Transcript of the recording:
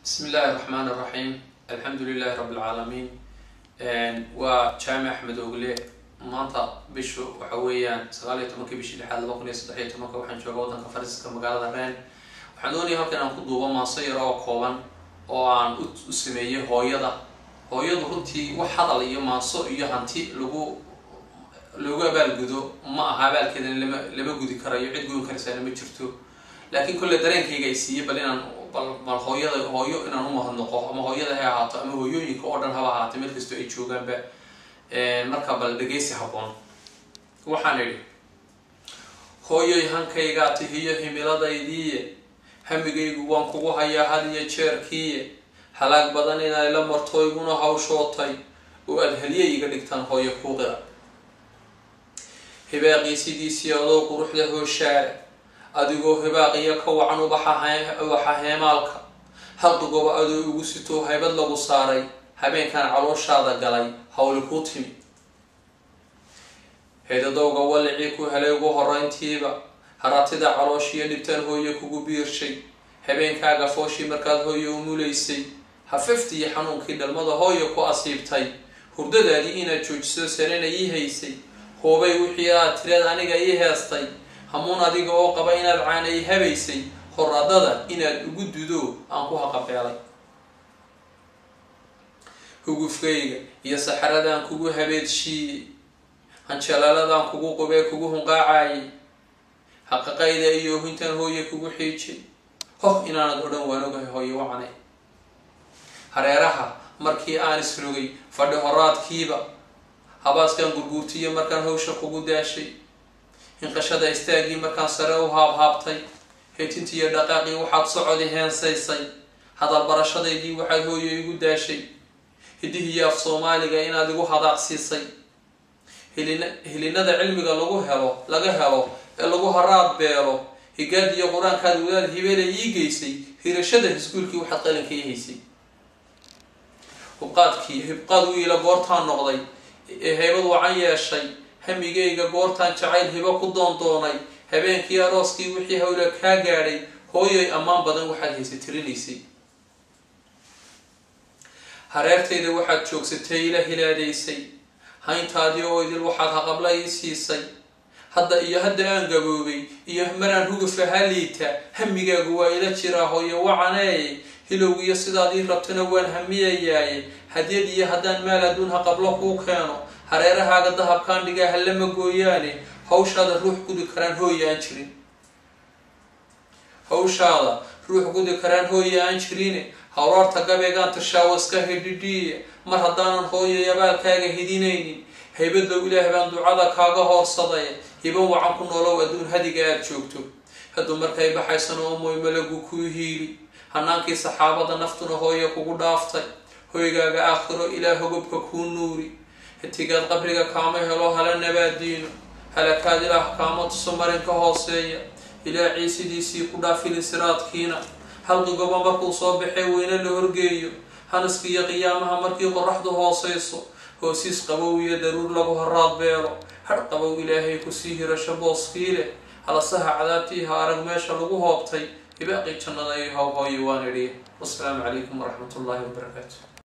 bismi illaahi raxmaan raxiim alxamdu lilahi rabi lcaalamiin waa jaamic axmed ogle maanta bishu waxa weeyaan sagaal iyo tobankii bishii lixaad laba kun iyo saddex iyo tobanka waxaan jooga waddanka fariiska magaalada reen waxaan doonaya halkan aan ku duubo maaso yar oo kooban oo aan u sameeyey hooyada hooyadu runtii wax hadal iyo maaso iyo hanti lagu loogu abaalgudo ma aha abaalkeedana lama lama gudi karayo cid goyn karaysaana ma jirto laakiin kolle dareenkayga ay siiyey bal inaan bal bal hooyada hooyo inaan u mahadnaqo ama hooyada hay ahaato ama hooyooyinka oo dhan haba ahaatay meel kastoo ay joogaanba marka bal dhegeysi habboon waxaan idhi hooyoy hankaygaa tihiyo himiladaydiiye hamigaygu waan kugu hayaa had iyo jeerkiiye halaag badan inay la marto iguna hawshootay oo aada heliye iga dhigtaan hooyo kuuqira hibaaqiisidiisii adoo quruxda hooshaare adigoo hibaaqiyo ka wacan ubaxa heemaalka haqigoba adoo igu sitoo haybad lagu saaray habeenkan calooshaada galay hawli kuu timi heedadowga walicii ku helay ugu horeyntiiba haratida calooshiyo dhibtaan hooye kugu biirshay habeenkaaga fooshii markaad hooye umulaysay hafaftiiyo xanuunkii dhalmada hooye ku asiibtay hurdadaadii inaad joojiso sarena ii haysay hoobay wixii aad tireed aniga ii heestay hamuun adiga oo qaba inaad caana i habaysay horadada inaad ugu dudo aan ku haqabeelay hugufkayga iyo saxaradaan kugu habeedshiiyey hanjalaaladan kugu qubee kugu hunqaacayay haqaqayda iyo hintan hooye kugu xiijay hoh inaanad odhan waan ogahay hooye wacanay hareeraha markii aan isrogay fadhi horaadkiiba habaaskan gurguurtiyo markaan hawsha kugu daashay hinqashada istaagii markaan sare u haabhaabtay heetintiiyo dhaqaaqii waxaad socodi heensaysay hadal barashadaydii waxaad hooyo igu daashay hidihiyo af soomaaliga inaad igu hadaaqsiisay hilin hilinada cilmiga lagu helo laga helo ee lagu haraad beelo higaadiyo qur-aankaad wadaad hibeela ii geysay hirashada hiskuulkii waxaad qalinka ii haysay hubqaadkii hibqaad wiila goortaan noqday ee haybad wacan yeeshay hamigayga goortaan jacayl hibo ku doondoonay habeenkii arooskii wixii hawla kaa gaadhay hooyoy ammaan badan waxaad haysa tirinaysay hareertayda waxaad joogsatay ila hilaadaysay hayntaadii oo idil waxaad haqabla ii siisay hadda iyo hadda aan gaboobay iyo maraan hugufa haliita hamigaagu waa ila jiraa hooyo wacaneeye hilowgiyo sidaad ii rabtana waan hamiyayaaye hadyad iyo haddaan maal adduun haqablo kuu keeno hareerahaaga dahabkaan dhigaa hallama gooyaane hawshaada ruux gudi karaan hooye aan jirin hawshaada ruux gudi karaan hooye aan jirine hawraarta gabeegaan tashaawo iska hidhidhiiya mar haddaanan hooyay abaalkaaga hidinaynin haybadow ilaah baan ducada kaaga hoorsaday hiban wacan ku noolow adduun hadiga aada joogto hadduu markay baxaysano omoy malagu kuu hiili hanaankii saxaabada naftuna hooye kugu dhaaftay hoygaaga aakhiro ilaa hogobka kuu nuuri hatigaad qabriga kaama helo hala nabaadiino halakaad ilaah kaama tuso marinka hooseeya ilaa ciisidiisii ku dhaafilin siraadkiina halqigoba markuu soo baxee weyne la horgeeyo hanaska iyo qiyaamaha markii qoraxdu hooseyso hoosiis qabow iyo daruur lagu haraad beelo har qabow ilaahay kusii hirasho booskii leh halasaha cadaabtii ha arag meesha lagu hoobtay hibaaqii jannada iyo howhooyo waan idhi wasalaamu calaykum waraxmat ullaahi wabarakaatu